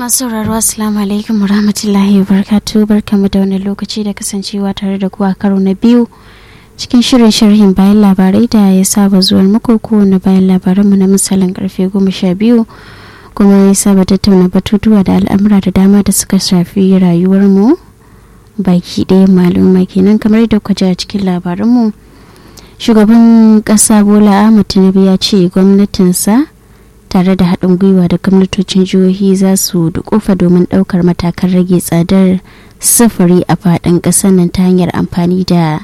masu sauraro assalamu alaikum warahmatullahi wabarakatuh barkamu da wani lokaci da kasancewa tare da kuwa karo na biyu cikin shirin sharhin bayan labarai da ya saba zuwa muku kowane bayan labaranmu na misalin karfe goma sha biyu kuma ya saba tattauna batutuwa da al'amura da dama da suka shafi rayuwarmu baki ɗaya maluma kenan kamar da kwaje a cikin labaranmu shugaban ƙasa bola ahmad tinubu ya ce gwamnatinsa tare da haɗin gwiwa da gwamnatocin jihohi za su dukufa domin ɗaukar matakan rage tsadar sufuri a faɗin ƙasar nan ta hanyar amfani da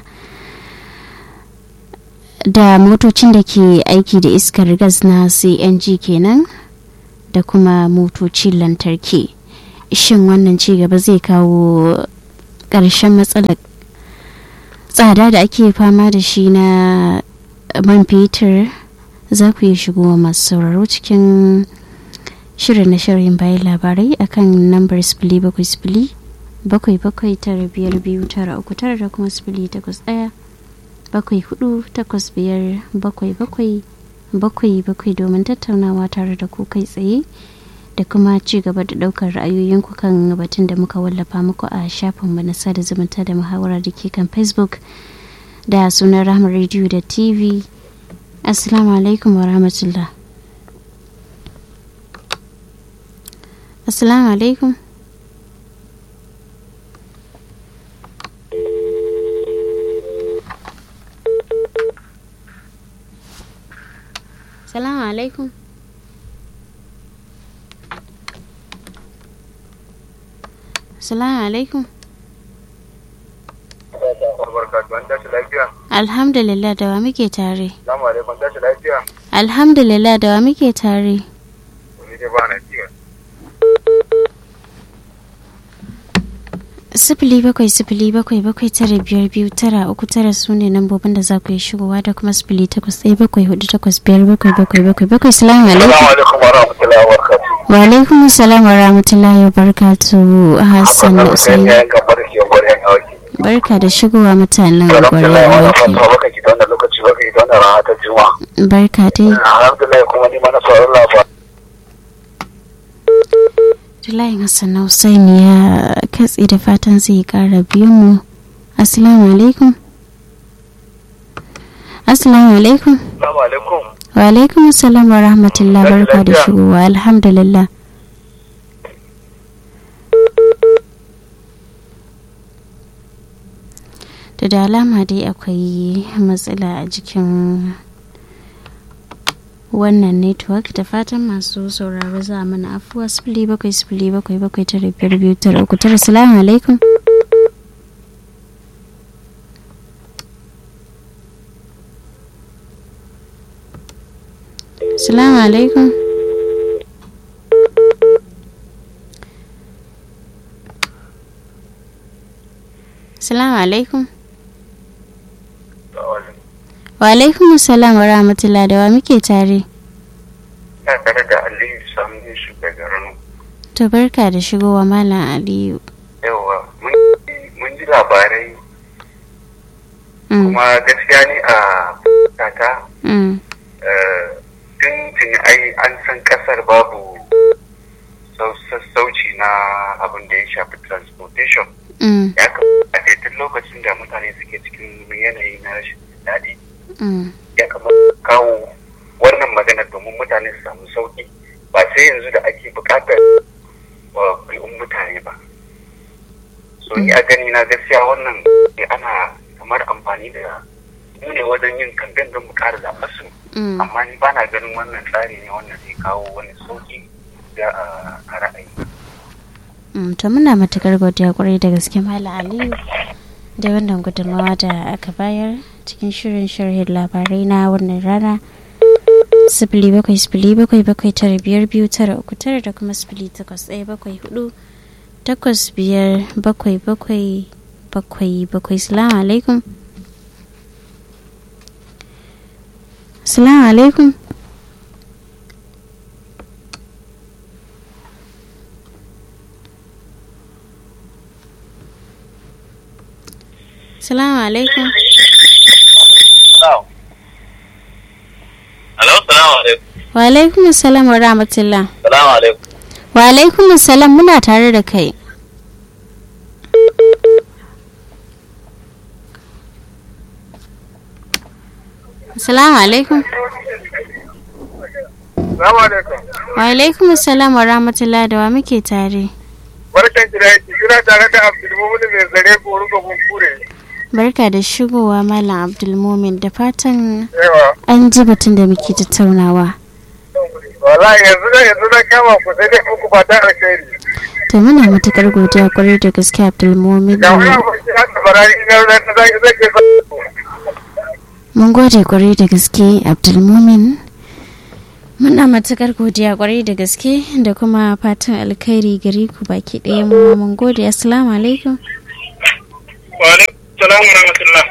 da motocin da ke aiki da iskar gas na cng kenan da kuma motocin lantarki shin wannan ci gaba zai kawo ƙarshen matsalar tsada da ake fama da shi na man fetur za ku iya shigowa masu sauraro cikin shirin na shirin bayan labarai akan lambar sifili bakwai sifili bakwai bakwai tara biyar biyu tara uku tara da kuma sifili takwas ɗaya bakwai hudu takwas biyar bakwai bakwai bakwai bakwai domin tattaunawa tare da ku kai tsaye da kuma ci gaba da ɗaukar ra'ayoyinku kan batun da muka wallafa muku a shafinmu na sada zumunta da muhawara da ke kan facebook da sunan rahama radio da tv assalamu alaikum wa rahmatullah assalamu alaikum assalamu alaikum assalamu alaikum Alhamdulillah da wa muke tare. Alhamdulillah da wa muke tare. Sifili bakwai sifili bakwai bakwai tara biyar biyu tara uku tara su ne lambobin da za ku yi shigowa da kuma sifili takwas ɗaya bakwai hudu takwas biyar bakwai bakwai bakwai bakwai salamu alaikum. Wa alaikum salam wa rahmatullahi wa barakatu Hassan Usaini. barka da shigowa mutanen gwarewa wake barka dai Tulayin Hassan na Hussein ya katse da fatan zai kara biyu mu Assalamu alaikum Assalamu alaikum Wa alaikum assalam wa rahmatullah barka da shigowa alhamdulillah da da alama dai akwai matsala a jikin wannan network da fatan masu sauraro za a mana afuwa sifili bakwai sifili bakwai bakwai tara biyar biyu tara uku tara salamu alaikum salamu alaikum salamu alaikum wa alaikum salam wa rahmatullah da wa muke tare ina tare da aliyu samun shi daga rano to barka da shigowa malam aliyu yawa mun ji labarai kuma gaskiya ne a kata tun tuni ai an san kasar babu sassauci na abin da ya shafi transportation ya kamata tun lokacin da mutane suke cikin yanayi na rashin daɗi ya kamata kawo wannan magana domin mutane su samu sauki ba sai yanzu da ake bukatar kulun mutane ba so ni a gani na gaskiya wannan ana kamar amfani da mu ne wajen yin kamfen don mu kara zaɓar su amma ni ba na ganin wannan tsari ne wannan zai kawo wani sauki da a ra'ayi to muna matukar godiya kwarai da gaske mala aliyu da wannan gudunmawa da aka bayar cikin shirin sharhin labarai na wannan rana sifili bakwai sifili bakwai bakwai tara biyar biyu tara uku tara da kuma sifili takwas ɗaya bakwai hudu takwas biyar bakwai bakwai bakwai bakwai salamu alaikum salamu alaikum salamu alaikum Hello, salamu alaikum. wa alaikum salam wa rahmatullah Salamu alaikum. wa alaikum salam muna tare da kai Assalamu alaikum. Salamu alaikum. Wa alaikum salam wa rahmatullahi da wa muke tare. Barkan ki da yake kira tare da Abdulmumin mai zare koru ga kunkure. Barka da shigowa Malam Abdulmumin da fatan Yawa. an ji batun da muke tattaunawa. Wallahi yanzu da yanzu da kama ku sai dai muku fata alkhairi. To muna matukar godiya kwarai da gaske Abdulmumin. Da wani abu shi haka barari na na zai zai ke Mun gode kwarai da gaske Abdulmumin. Muna matukar godiya kwarai da gaske da kuma fatan alkhairi gari ku baki ɗaya mu mun gode assalamu alaikum. Wa alaikum salam wa rahmatullah.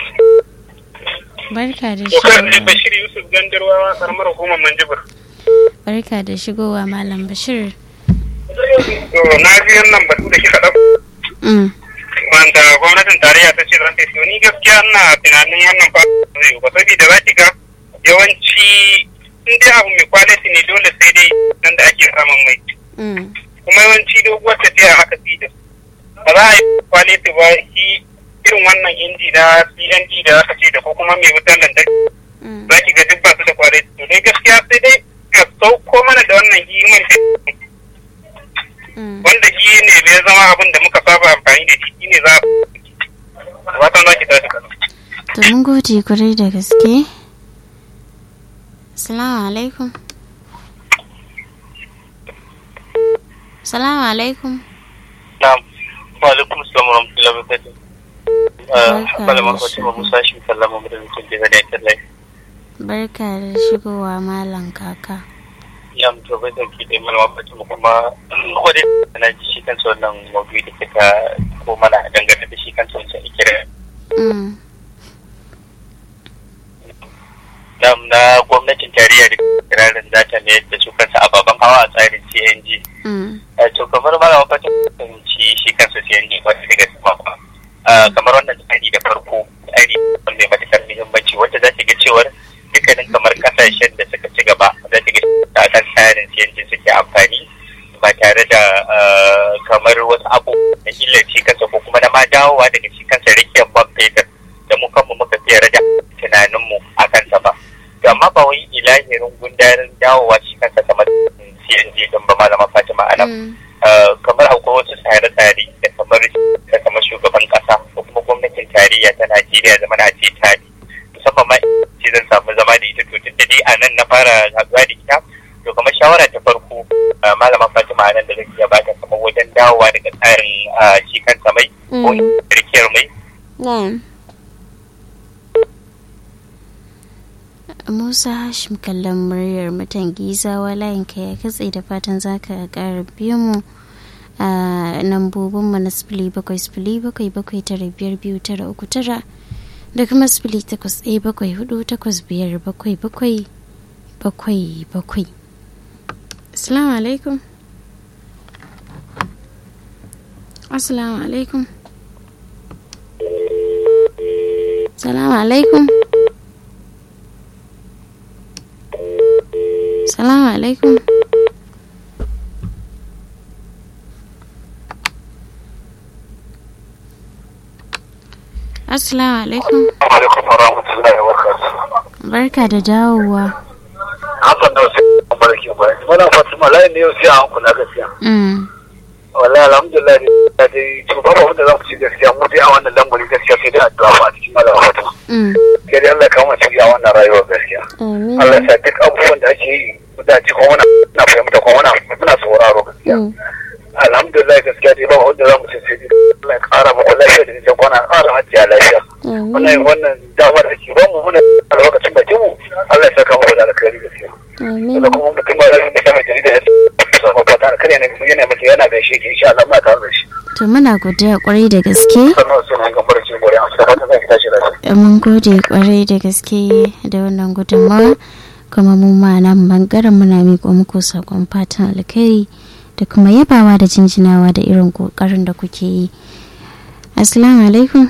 Barka da Dokar shigowa. Bashir Yusuf Gandarwa karamar hukumar Manjibir. Barka da shigowa Malam Bashir. To na ji wannan batu da kika ɗauko Mm. wanda gwamnatin tarayya ta ce zan tafi ni gaskiya ina tunanin wannan ba zai yi ba saboda za ki ga yawanci in dai abu mai kwaliti ne dole sai dai nan da ake samun mai Mm. kuma yawanci doguwar tafiya haka fi da ba za a yi kwaliti ba shi irin wannan inji na cng da aka ce da ko kuma mai wutar lantarki Mm. za ki ga duk ba su da kwaliti to dai gaskiya sai dai ka sauko mana da wannan himan Mm. wanda shi ne bai zama abin da muka saba amfani da shi ne za a watan za ki tashi kano To mun gode kwarai da gaske. Assalamu alaikum. Assalamu alaikum. Na'am. Wa alaikum assalam wa rahmatullahi wa barakatuh. Barka Malama da Fatima shigo. Musa shi sallama mu da mutum da da yake lai. Barka da shigowa Malam Kaka. Ya mutu bai da ki da malama Fatima kuma ko dai na ji shi kansa wannan maudu'i da kika ko mana dangane da shi kansa wancan ikira. Mm. Na'am na gwamnatin tarayya da kirarin zata ne da su kansa ababen hawa a tsarin CNG. Mm. Eh, to kamar malama Fatima fahimci shi kansa CNG ba ta daga sama ba. Ah, kamar wannan tsari da farko tsari mai matuƙar muhimmanci wanda za ta ga cewar dukkanin kamar kasashen da suka ci gaba za ta ga a kan tsarin CNG suke amfani ba tare da ah, kamar wasu abu na illar shi kansa ko kuma na ma dawowa daga shi kansa rikiyar man fetur da mu kanmu muka fiye rage tunaninmu a kansa ba. To amma ba wai ilahirin gundarin dawowa shi kansa kamar CNG din ba malama Fatima a nan. Mm. Uh, kamar akwai wasu tsare-tsare da kamar da kamar shugaban kasa ko kuma gwamnatin tarayya ta Najeriya zama na ce ta bi musamman ma ce zan samu zama da ita to tun da dai a nan na fara haɗuwa da ita to kamar shawara ta farko uh, malama Fatima a nan da zan iya bata kamar wajen dawowa daga tsarin uh, shi kansa mai ko Mm. rikiyar mai Na'am. Musa Hashim kallon muryar mutan gizawa layinka ya katse da fatan zaka ƙara biyo mu a lambobin mu na sifili bakwai sifili bakwai bakwai tara biyar biyu tara uku tara da kuma sifili takwas ɗaya bakwai hudu takwas biyar bakwai bakwai bakwai bakwai. Assalamu alaikum. Assalamu alaikum. Salamu alaikum. Salamu alaikum. Assalamu alaikum. alaikum wa rahmatullahi wa barakatuh Barka da dawowa. hakan da wasu barki ba muna fatima layin ne yau sai a hankula gaskiya Mm. wallahi alhamdulillah da dai to babu wanda za mu ci gaskiya mu dai a wannan lamari gaskiya sai dai addu'a fa a cikin malama fatima Mm. sai dai Allah ya kawo mu ci a wannan rayuwar gaskiya Amin. Allah ya sa duk abubuwan da ake yi da ci kuma muna na fahimta kuma muna muna sauraro gaskiya Mm. alhamdulillah gaskiya dai babu wanda za mu ci sai dai Allah ya kara muku lafiya da nisan kwana kara hajjiya lafiya wannan Amin. wannan damar da ke ba mu muna a lokacin bakin mu Allah ya saka mu da alkhairi gaskiya Amin. da kuma mutum ba zai mutum mai jarida ya samu fata da kare ne yana mutum yana da shi ke insha Allah ma tare da shi To muna godiya kwarai da gaske. sannan su ne ga barci gore a cikin fata zai tashi lafiya Mun gode kwarai da gaske da wannan gudunmawa kuma mu ma nan bangaren muna miƙo muku sakon fatan alkhairi da kuma yabawa da jinjinawa da irin kokarin da kuke yi. Assalamu alaikum.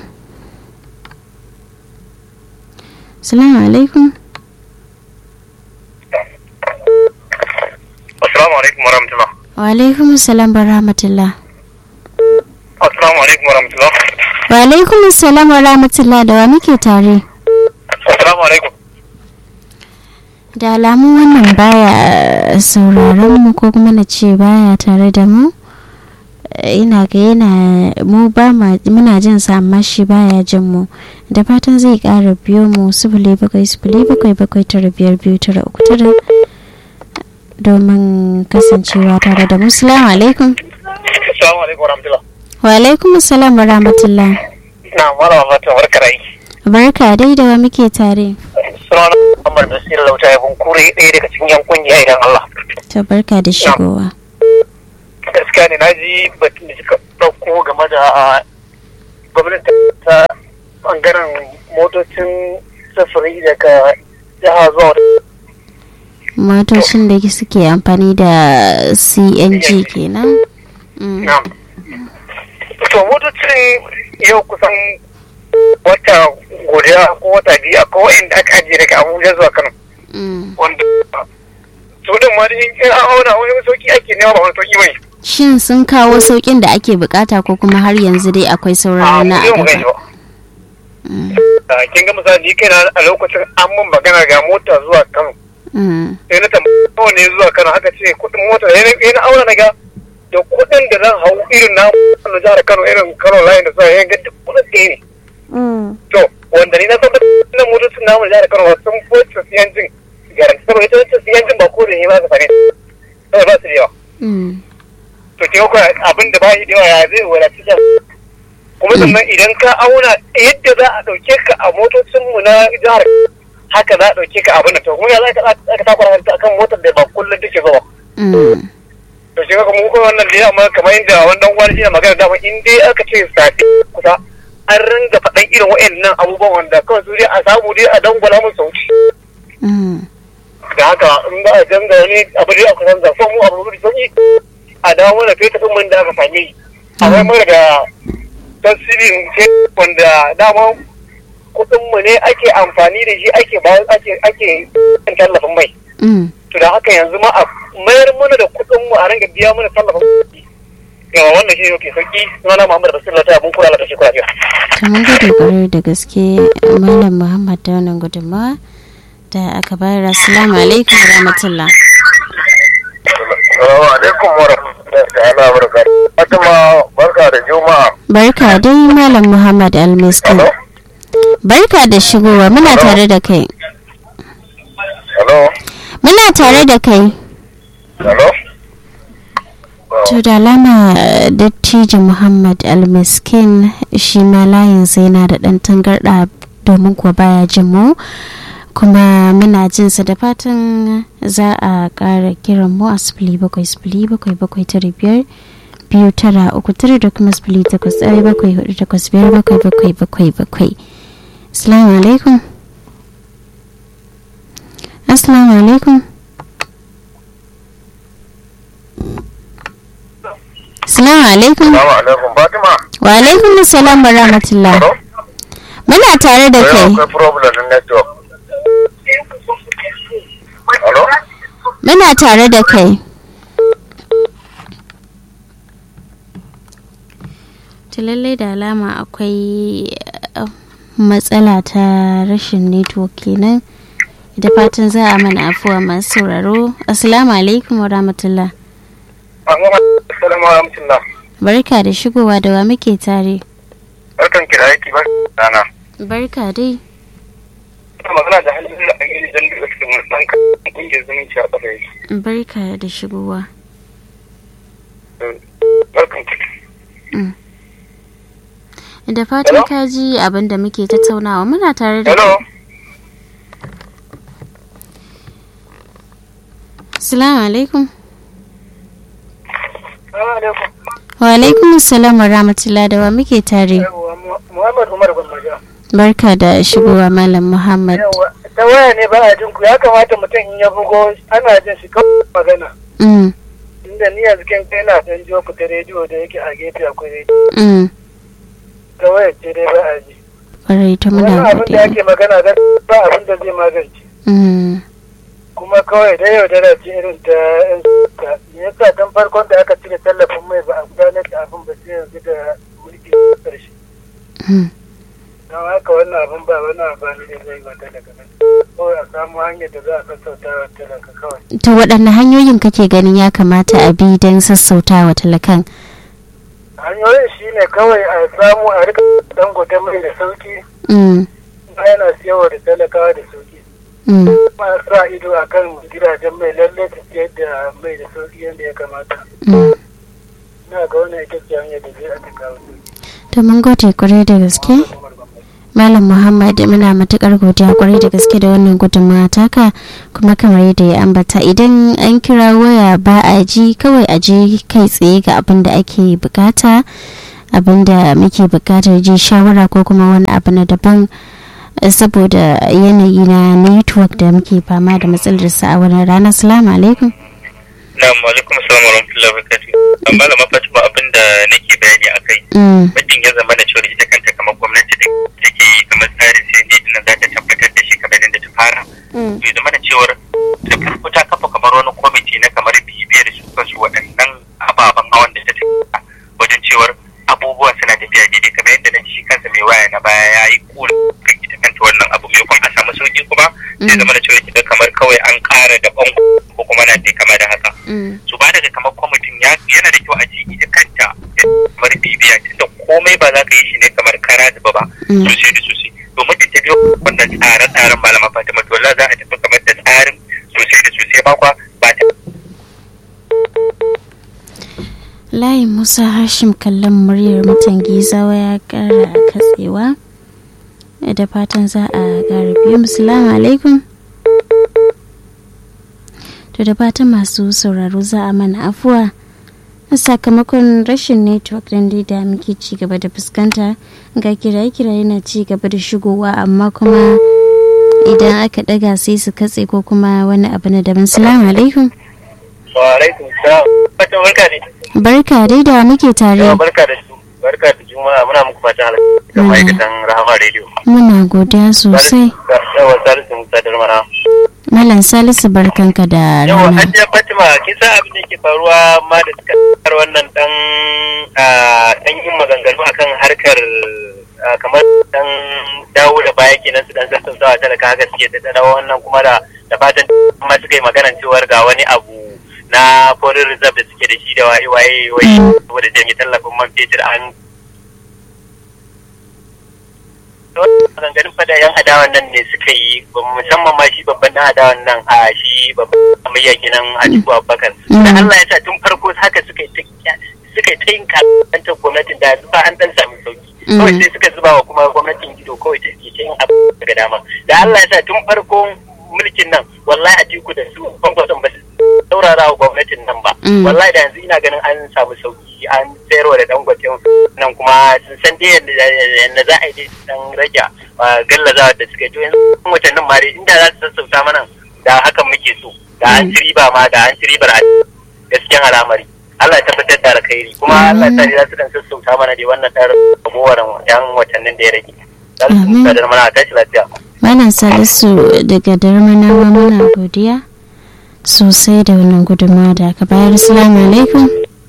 Assalamu alaikum. assalamu alaikum warahmatullah wa alaikum salam wa rahmatullah Assalamu alaikum wa rahmatullah. wa alaikum salam wa rahmatullah da wa muke tare Assalamu alaikum. da alamu wannan baya sauraron mu ko kuma na ce baya tare da mu ina ga yana mu ba muna jin sa amma shi baya jin mu da fatan zai kara biyo mu sifili bakwai sifili bakwai bakwai tara biyar biyu tara uku tara domin kasancewa tare da mu salamu alaikum Assalamu alaikum wa rahmatullah. wa alaikum salam wa rahmatullah Na mara mata barkar aiki. barka dai da wa muke tare Sunana Muhammad Nasir Lauta ya bunkure ɗaya daga cikin yan kungiya idan Allah. to barka da shigowa Gaskiya ne na ji batun da suka ɗauko game da gwamnati ta ɓangaren motocin sufuri daga jiha zuwa motocin da suke amfani da cng kenan Mm. Na'am. To motocin yau kusan wata guda ko wata biyu a kowai da aka ajiye daga Abuja zuwa Kano. Mm. Wanda su din ma in in an auna wani sauki ake nema ba wani sauki bane. shin sun kawo saukin da ake bukata ko kuma har yanzu dai akwai sauran na mu a mu gani gaba ba. Mm. Ah, Kin ga misali ni kaina a lokacin an mun magana ga mota zuwa Kano. Mm. Sai na tambaya nawa ne zuwa Kano haka ce kuɗin mota da na auna na ga da kuɗin da zan hau irin na na jihar Kano irin Kano line da zuwa yan ga duk kuɗin ɗaya ne. Mm. to wanda ni na san nan motocin namu da Kano sun foce siyan jin garanti saboda ita wacce siyan jin ba ko da ne ba ka sane sai ba su da yawa Mm. to ke ko abin da ba shi da yawa ya zai wadaci da kuma sannan idan ka auna yadda za a dauke ka a motocin mu na jihar haka za a dauke ka abin da to kuma ya za ka aka takwara ta akan motar da ba kullum take zuwa Mm. to shi kuma mu kuma wannan da ya amma kamar yadda wannan wani shi magana dama in dai aka ce sati kusa an ringa faɗan irin wa'annan abubuwan wanda kawai su dai a samu dai a dangwala mun sauki Mm. da haka in ba a canza wani abu dai aka canza son mu abu da sauki a dawo mana kai tafi mun da aka same a wai mara da tasirin ce wanda dama kuɗin mu ne ake amfani da shi ake ba ake ake yin tallafin mai Mm. to da haka yanzu ma a mayar mana da kuɗin mu a ringa biya mana tallafin mai yawa wannan shi ne ke sauki sunana Muhammad Rasulullah ta mun kula da shi kula biya to mun gode kwarai da gaske malam muhammad da wannan gudunmawa da aka bayar assalamu alaikum wa rahmatullah Assalamu alaikum wa rahmatullahi ta'ala wa barakatuh. Fatima barka da Juma'a. barka dai malam muhammad almiskin Hello? barka da shigowa muna tare da kai Hello? muna tare da kai Hello? to da alama eh, dattijo muhammad almiskin shi ma layinsa yana da ɗan tangarɗa domin kuwa baya jin mu kuma muna jinsa da fatan za a ƙara kiran mu a sifili bakwai sifili bakwai bakwai tara biyar biyu tara uku tara da kuma sifili takwas ɗaya bakwai hudu takwas biyar bakwai bakwai bakwai bakwai assalamu alaikum assalamu alaikum assalamu alaikum Assalamu alaikum Fatima. wa alaikum assalam wa rahmatullah Hello? muna tare da Wai kai akwai problem na network. Hello? muna tare da kai ta lallai da alama akwai eh, matsala ta rashin network kenan da fatan za a mana afuwa masu sauraro assalamu alaikum wa rahmatullah Assalamu alaikum. barka da shigowa da wa muke tare Barkan ki da aiki ba rana. barka dai Ina magana da halin da ake jan da cikin wannan kan kungiyar zumunci a ƙasa yake. barka da shigowa Barkan ki. da fatan Hello? ka ji abin da muke tattaunawa muna tare da Hello? kai assalamu alaikum Assalamu alaikum. wa alaikum assalam wa rahmatullah da wa muke tare Yawwa, Muhammad Umar Gwammaja. barka da shigowa malam muhammad Yawwa, ta waya ne ba a jin ku ya kamata mutum in ya bugo ana jin shi kawai magana. mm, Inda ni yanzu kan kai na dan jiyo ku ta rediyo da yake a gefe akwai rediyo. mm, Ta waya ce dai ba a ji. kwarai ta Wannan muna abin da godiya ake magana da ba abin da zai magance. mm, Kuma kawai da yau da ce irin ta yan suka. Me yasa dan farkon da aka cire tallafin mai ba a gudanar da abin ba sai yanzu da mulki karshe don haka wannan abin ba wani amfani da zai ba talaka kawai a samu hanyar da za a sassauta wa talaka kawai to waɗanne hanyoyin kake ganin ya kamata a bi don sassauta wa talakan hanyoyin shi ne kawai a samu a rika dangote mai da sauki yana siyarwa da talakawa da sauki ma sa ido a kan gidajen mai lalle ta siyar da mai da sauki yadda ya kamata na ga wani ita ce hanyar da zai aka kawo to mun gode kwarai da gaske malam muhammad muna matukar godiya kwarai da gaske da wannan gudunmawa taka kuma kamar yadda ya ambata idan an kira waya ba a ji kawai a je kai tsaye ga abin da ake bukata abin da muke bukatar ji shawara ko kuma wani abu na daban saboda yanayi na network da muke fama da matsalar sa a wani rana salamu alaikum na'am alaikum assalam wa rahmatullahi wa barakatuh amma da mafaci ba abin da nake bayani akai mutum ya zama da cewa ita kanta kamar gwamnati da take kamar tsarin sai ne din za ta tabbatar da shi kamar yadda ta fara to ya zama da cewar da farko ta kafa kamar wani kwamiti na kamar bibiyar su kansu waɗannan ababen hawan da ta tafiya wajen cewar abubuwa suna tafiya daidai kamar yadda na shi kansa mai waya na baya ya yi kura kan ita kanta wannan abu mai kwan a samu sauki kuma sai zama da cewa ita kamar kawai an ƙara da ɓan ko kuma na dai kama da haka su ba daga kamar kwamitin yana da kyau a ce ita kanta kamar bibiya tunda komai ba za ka yi shi ne kamar kara zuba ba sosai da sosai domin ta biyo wannan tsare-tsaren malama fatima to za a tafi kamar da tsarin sosai da sosai ba kwa ba ta layin musa hashim kallon muryar mutan gizawa ya kara katsewa da fatan za a kara biyu musulamu alaikum to da fatan masu sauraro za a mana afuwa sakamakon rashin network din da muke ci gaba da fuskanta ga kiraye-kiraye na ci gaba da shigowa amma kuma idan aka daga sai su katse ko kuma wani abu na daban salamu alaikum wa alaikum salam fatan barka ne barka dai da muke tare barka da su barka da juma'a muna muku fatan halaka da ma'aikatan rahama radio muna godiya sosai yawa salisu musa darmana Malam Salisu barkanka da Yawa rana. Hajiya Fatima kin san abin da yake faruwa ma da suka tsar wannan dan dan yin maganganu akan harkar kamar dan dawo da baya kenan su dan sassautawa talaka haka suke da dawo wannan kuma da da fatan ma suka yi maganan cewar ga wani abu na foreign reserve da suke da shi da waye waye waye saboda jami tallafin man fetur an maganganun fada yan adawan nan ne suka yi musamman ma shi babban dan adawan nan a shi babban amayya kenan a cikin abubakar da Allah ya sa tun farko haka suka yi ta suka yi ta yin kalantar gwamnatin da ba an dan sami sauki kawai sai suka zuba wa kuma gwamnatin gido kawai ta ke ta yin abu daga dama da Allah ya sa tun farko mulkin nan wallahi a tiku da su kwankwason ba su saurara wa gwamnatin nan ba wallahi da yanzu ina ganin an samu sauki an sayarwa da dangwaten nan kuma sun san dai yadda za a yi dan rage gallazawa da suka yi to yanzu watannin ma dai inda za su sassauta mana da hakan muke so da an ci riba ma da an ci ribar a gaskiyan al'amari Allah ya tabbatar da alkhairi kuma Allah ya sa za su dan sassauta mana dai wannan dan ragowar yan watannin da ya rage. Salisu da mana tashi lafiya. Malam Salisu daga Darmanawa muna godiya sosai da wannan gudunmawa da aka bayar. Assalamu alaikum.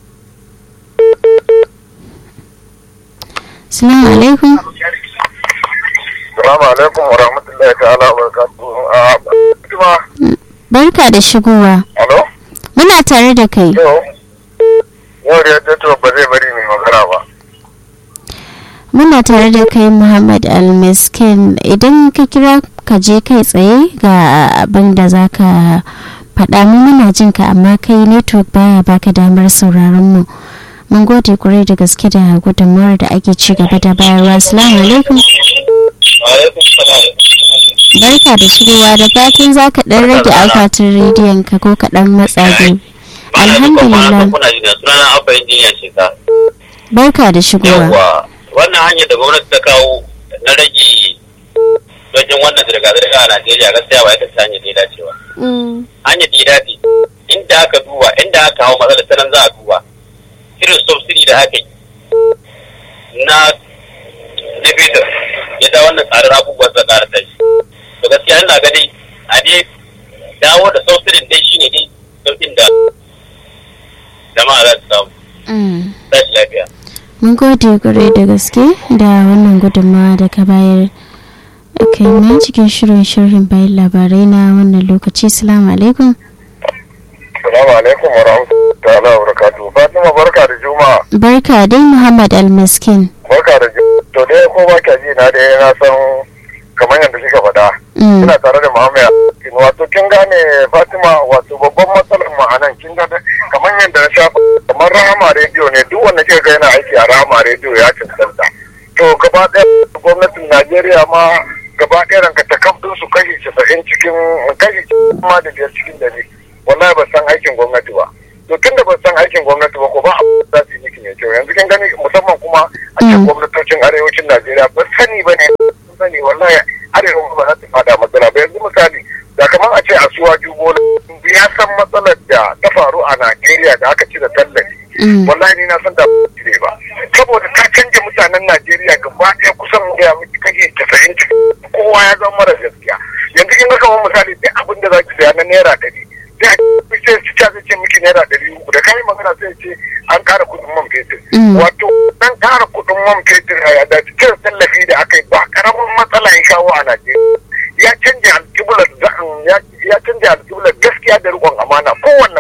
Assalamu alaikum. Assalamu alaikum wa rahmatullahi ta'ala wa barakatuhu. Barka da shigowa. Alo? Muna tare da kai. Yau da yadda ba zai bari mai magana ba. Muna tare da kai Muhammad Almiskin idan ka kira ka je kai tsaye ga abin da za ka faɗa mu muna jin ka amma kai network baya baka damar sauraron mu. Mun gode kwarai da gaske da gudunmuwar da ake ci gaba da bayarwa. Assalamu alaikum. Barka da shigowa da fatan za ka ɗan rage akwatin rediyon ka ko ka ɗan matsa biyu. Alhamdulillah. Barka da shigowa. wannan hanyar da gwamnati ta kawo na rage wajen wannan zirga-zirga a Najeriya gaskiya ba ita ce hanyar da ya dace ba. Hanyar da ya dace inda aka duba inda aka kawo matsalar ta nan za a duba irin subsidy da aka yi na na fetur ya da wannan tsarin abubuwan sa ƙara tashi. To gaskiya ina ga dai a dai dawo da subsidy dai shine dai sauƙin da da jama'a za su samu tashi lafiya mun gode gure da gaske da wannan gudunmawa da ka bayar kai na cikin shirin shirin bayan labarai na wannan lokaci salamu alaikum Salamu alaikum wa rahmatullahi wa barakatuhu. Fatima barka da Juma'a. barka dai muhammad almaskin Barka da Juma'a. To dai ko ba ka ji na dai na san kamar yadda kika faɗa. Mm, Ina tare da Muhammad. Wato kin gane Fatima wato babban matsalar mu a nan kin gane kamar yadda na sha kamar Rahama rediyo ne duk wanda kika ga yana aiki a Rahama rediyo ya cancanta. To gaba ɗaya gwamnatin Najeriya ma gaba ɗaya ranka ta kamfin su kashi casa'in cikin kashi ma da biyar cikin dari. wallahi ba san aikin gwamnati ba to tun da ba san aikin gwamnati ba ko ba abu za su yi miki mai kyau yanzu kin gani musamman kuma a cikin gwamnatocin arewacin najeriya ba sani ba ne sun sani wallahi arewa ba za ta fada matsala ba yanzu misali da kamar a ce a suwa jubo ya san matsalar da ta faru a najeriya da aka ci da tallafi mm, wallahi ni na san da ne ba saboda ka canja mutanen najeriya gaba ɗaya kusan ya miki kashe casa'in kowa ya zama mara gaskiya yanzu kin ga kamar misali duk abin da za ki saya na naira ɗari sai sai su ta ce miki naira ɗari uku da kai magana sai ce an ƙara kuɗin man fetur Mm. wato dan ƙara kuɗin man fetur a yada cire tallafi da aka yi ba ƙaramin matsala ya kawo a najeriya ya canja alƙiblar ya canja alƙiblar gaskiya da riƙon amana kowanne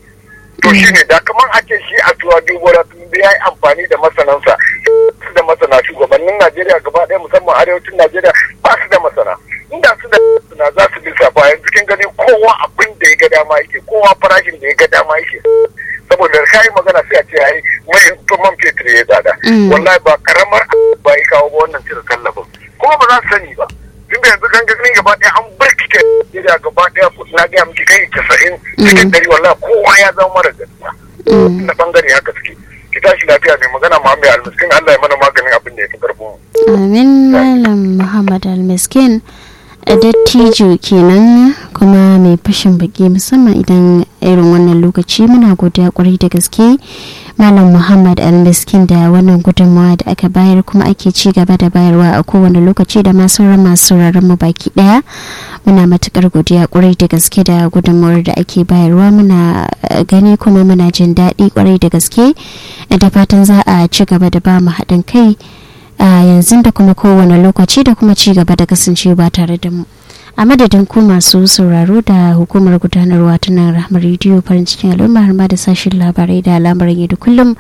to shi ne da kamar ake shi a tuwa dubura tun da ya yi amfani da masanansa su da masana shugabannin najeriya gaba ɗaya musamman arewacin najeriya ba su da masana inda su da masana za su lissafa yanzu kin gani kowa abin da ya ga dama yake kowa farashin da ya ga dama yake saboda ka yi magana sai a ce ai mai man fetur ya tsada Mm. wallahi ba karamar ba ya kawo ba wannan cire tallafin kuma ba za su sani ba tun da yanzu gangamin gaba ɗaya an barkike Najeriya gaba ɗaya na gaya miki kai casa'in cikin ɗari wallahi kowa ya zama mara gaskiya mm. na bangare haka suke ki tashi lafiya mai magana Muhammad Almiskin Allah ya mana maganin abin da ya fi karfin mu. amin malam muhammad almaskin dattijo kenan kuma mai fashin baki musamman idan irin wannan lokaci muna godiya kwarai da gaske malam muhammad almaskin da wannan gudunmawa da aka bayar kuma ake ci gaba da bayarwa a kowane lokaci da masu sauran masu sauraron mu baki daya muna matukar godiya kwarai da gaske da gudunmawar da ake bayarwa muna eh, gani kuma muna jin daɗi kwarai da gaske da fatan za a ci gaba da ba mu haɗin kai a yanzu da kuma kowane lokaci da kuma ci gaba da kasancewa tare da mu a madadin ku masu sauraro da hukumar gudanarwa ta nan rahmar rediyo farin cikin al'umma har ma da sashen labarai da al'amuran yau da kullum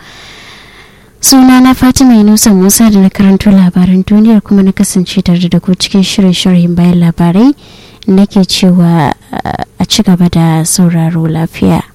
suna na fatima yunusa musa da na karanto labaran duniyar kuma na kasance tare da ku cikin shirin sharhin bayan labarai nake cewa a ci gaba da sauraro lafiya